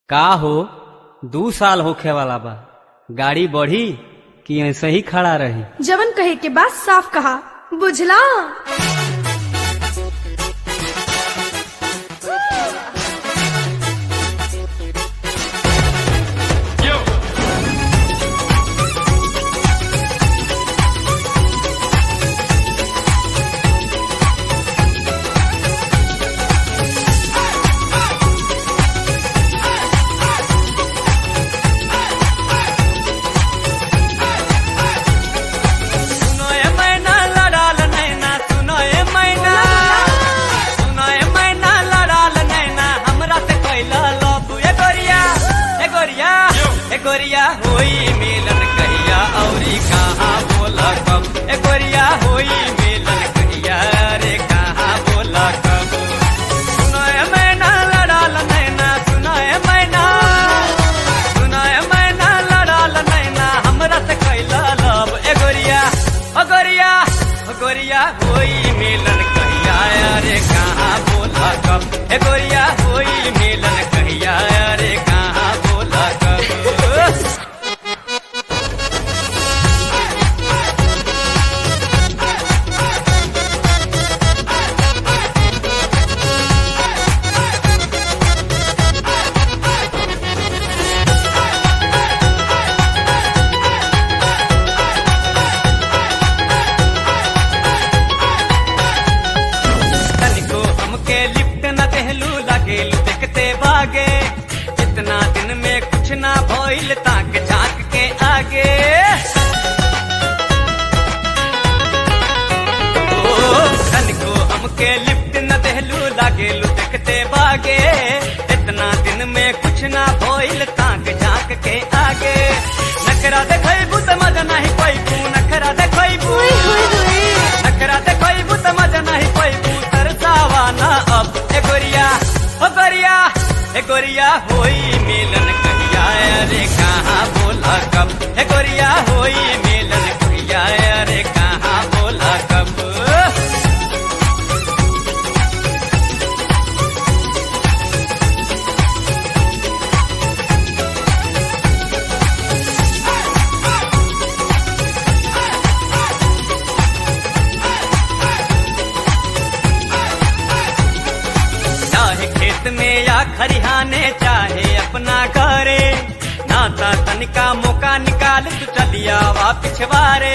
का हो दू साल होखे वाला बा गाड़ी बढ़ी कि ऐसे ही खड़ा रही जवन कहे के बात साफ कहा बुझला सुनो ए मैना लड़ाल नैना सुनो ए मैना सुनो ए मैना लड़ाल नैना हमरा से कैला लव ए गोरिया ए गोरिया ए गोरिया होई मिलन कहिया औरी कहाँ बोला कब ए गोरिया होई मिलन कहिया रे कहाँ बोला कब सुनो ए मैना लड़ाल नैना सुनो ए मैना सुनो ए मैना लड़ाल नैना हमरा से कैला लव ए गोरिया ओ गोरिया ओ गोरिया होई मिलन कहिया रे कहाँ बोला कब ए गोरिया होई मिलन कहिया रे कहाँ बोला कब तनिको हमके लिफ्ट न देहलू लागेलू देखते भागे इतना दिन में कुछ ना भइल ताक झांक के आगे ओ, तनिको हमके लिफ्ट न देहलू लागेलू देखते भागे इतना दिन में कुछ ना भइल ताक झांक के आगे नखरा देखैबू त मजा नहीं पैबू नखरा देखैबू नखरा देखैबू त मजा नहीं पैबू तरसावा ना अब ए गोरिया ओ गोरिया ए गोरिया होई मिलन कहिया रे कहाँ बोला कब ए गोरिया होई मिलन कहिया रे कहाँ बोला कब चाहे खेत में या खरिहाने चाहे अपना घरे नाता तनिका मौका निकाल तू चलिया वा पिछवारे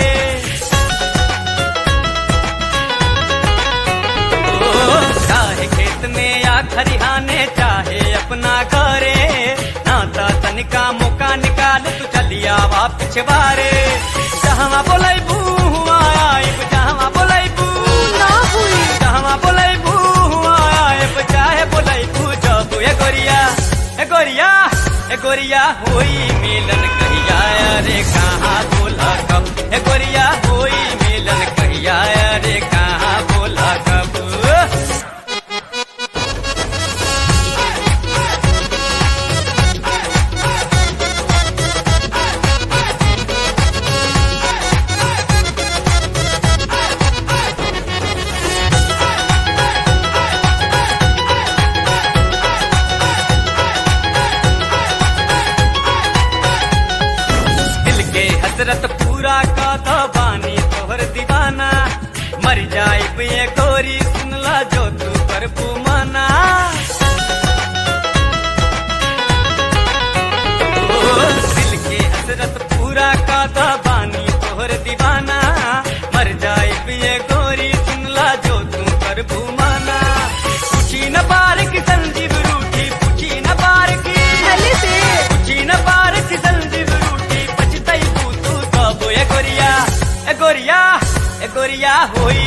ओ, चाहे खेत में या खरिहाने चाहे अपना घरे नाता तनिका मौका निकाल तू चलिया वा पिछवारे जहाँ बोलैबू आइब जहाँ बोलैबू ना हुई कहवा बोलैबू आएब चाहे बोलैबू जब ए गोरिया ए गोरिया ए गोरिया होई मिलन कहिया रे कहाँ बोला कब ए गोरिया होई मिलन कहिया रे कहाँ बोला कब दिल के हसरत पूरा का तो बानी तोहर दीवाना मर जाए ये गोरी सुनला जो तू पर पुमाना ओ, दिल के हसरत पूरा का तो बानी तोहर दीवाना मर जाए ये गोरी सुनला जो तू पर पुमाना पूछी न पार की संजीव रूठी पूछी न पार की भले से पूछी न पार की संजीव रूठी पछतई तू तू तब ए गोरिया ए गोरिया ए गोरिया होई